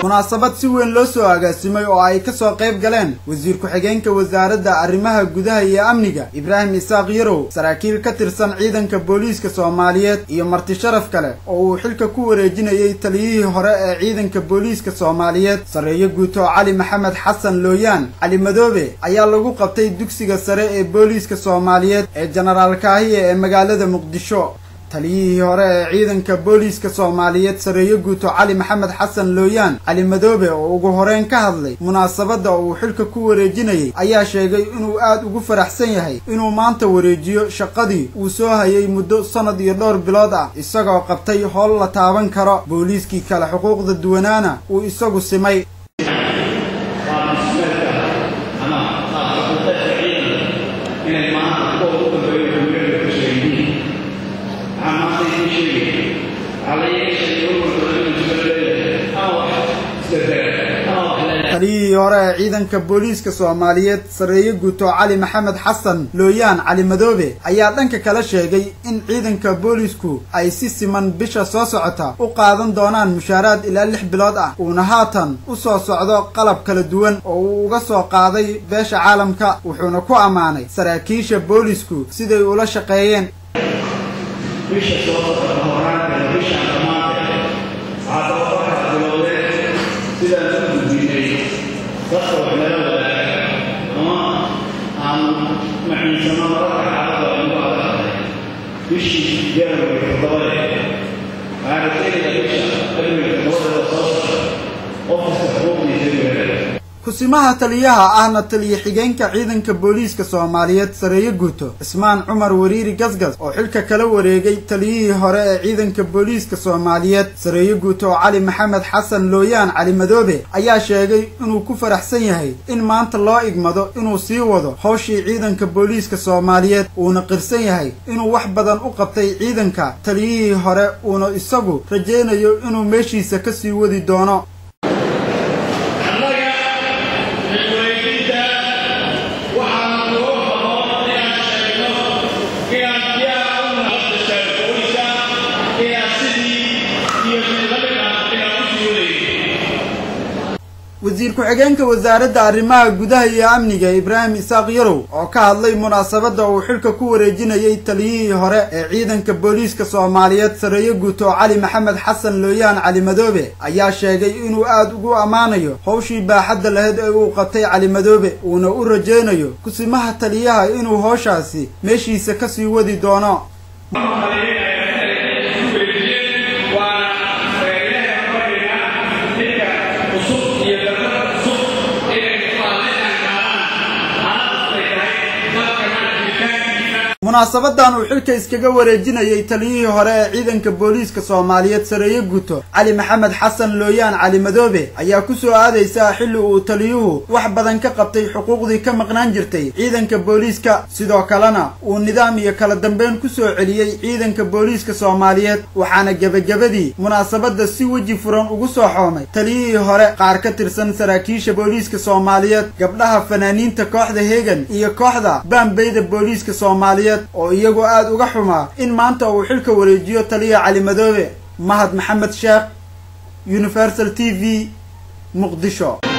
munaasabad si weyn loo soo agaasimay oo ay kasoo qayb galeen wasiir ku-xigeenka wasaaradda arrimaha gudaha iyo amniga ibraahim isaaq yarow saraakiil ka tirsan ciidanka booliiska soomaaliyeed iyo marti sharaf kale oo uu xilka ku wareejinayay taliyihii hore ee ciidanka booliiska soomaaliyeed sarreeyo guuto cali maxamed xasan looyaan cali madoobe ayaa lagu qabtay dugsiga sare ee booliiska soomaaliyeed ee jenaraal kaahiye ee magaalada muqdisho taliyihii hore ee ciidanka booliiska soomaaliyeed sarreeyo guuto cali maxamed xasan looyaan cali madoobe oo ugu horeyn ka hadlay munaasabadda uu xilka ku wareejinayay ayaa sheegay inuu aad ugu faraxsan yahay inuu maanta wareejiyo shaqadii uu soo hayay muddo sannad iyo dhowr bilood ah isagoo qabtay howl la taaban karo booliiskii kale xuquuqda duwanaana uu isagu simay taliyihii hore ee ciidanka booliiska soomaaliyeed sarreeye guuto cali maxamed xasan looyaan cali madoobe ayaa dhanka kala sheegay in ciidanka booliisku ay si siman bisha soo socota u qaadan doonaan mushaaraad ilaa lix bilood ah uuna haatan u soo socdo qalab kala duwan oo uu uga soo qaaday beesha caalamka wuxuuna ku ammaanay saraakiisha booliisku siday ula shaqeeyeen dadka wax nala wadaaga ama aan maciinsano mararka xaalada aynu adagtahay bishii january toddobade waxaana keenaya bisha cilmiga todobadeeda soo socda qof kasta xuquuqdiisa weelaya kusimaha taliyaha ahna taliye xigeenka ciidanka booliiska soomaaliyeed sarreeye guuto cismaan cumar wariiri gasgas oo xilka kala wareegay taliyihii hore ee ciidanka booliiska soomaaliyeed sarreeye guuto oo cali maxamed xasan looyaan cali madoobe ayaa sheegay inuu ku faraxsan yahay in maanta loo igmado inuu sii wado howshii ciidanka booliiska soomaaliyeed uuna qirsan yahay inuu wax badan u qabtay ciidanka taliyihii hore uuna isagu rajaynayo inuu meeshiisa kasii wadi doono wasiir ku-xigeenka wasaaradda arrimaha gudaha iyo amniga ibraahim isaaq yarow oo ka hadlay munaasabadda uu xilka ku wareejinayay taliyihii hore ee ciidanka booliiska soomaaliyeed sarreeye guuto cali maxamed xasan looyaan cali madoobe ayaa sheegay inuu aad ugu ammaanayo howshii baaxadda lahayd ee uu qabtay cali madoobe uuna u rajaynayo kusimaha taliyaha inuu howshaasi meeshiisa kasii wadi doono munaasabadan uu xilka iskaga wareejinayay taliyihii hore ee ciidanka booliiska soomaaliyeed sarreeye guuto cali maxamed xasan looyaan cali madoobe ayaa ku soo aadaysaa xilli uu taliyuhu wax badan ka qabtay xuquuqdii ka maqnaan jirtay ciidanka booliiska sidoo kalena uu nidaam iyo kala dambeyn ku soo celiyey ciidanka booliiska soomaaliyeed waxaana gebagabadii munaasabadda si weji furan ugu soo xoomay taliyihii hore qaar ka tirsan saraakiisha booliiska soomaaliyeed gabdhaha fanaaniinta kooxda hegan iyo kooxda baambeyda booliiska soomaaliyeed oo iyagu aada uga xumaa in maanta uu xilka wareejiyo taliya cali madoobe mahad maxamed sheekh universal t v muqdisho